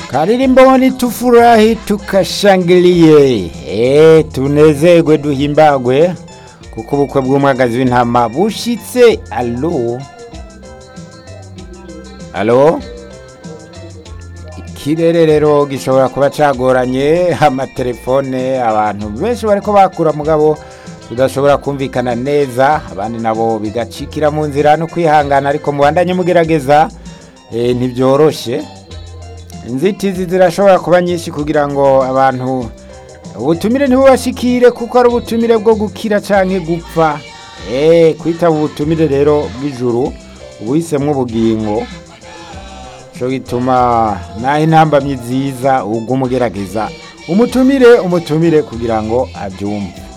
Karirimbo ni tufurahi tukashangilie, eh tunezerwe duhimbagwe kuko ubukwe bw'umwagazi w'intama bushitse. Alo, alo, ikirere rero gishobora kuba cagoranye, amatelefone abantu benshi bariko bakura mugabo tudashobora kumvikana neza, abandi nabo bigacikira mu nzira no kwihangana, ariko mubandanye mugerageza, eh ntibyoroshe inzitizi zirashobora kuba nyinshi kugira ngo abantu ubutumire ntibubashikire kuko ari ubutumire bwo gukira canke gupfa eh kwitaba ubutumire rero bw'ijuru ubuhisemwo ubugingo co gituma naho intambamyi ziza ubwo umugerageza umutumire umutumire kugira ngo abyumve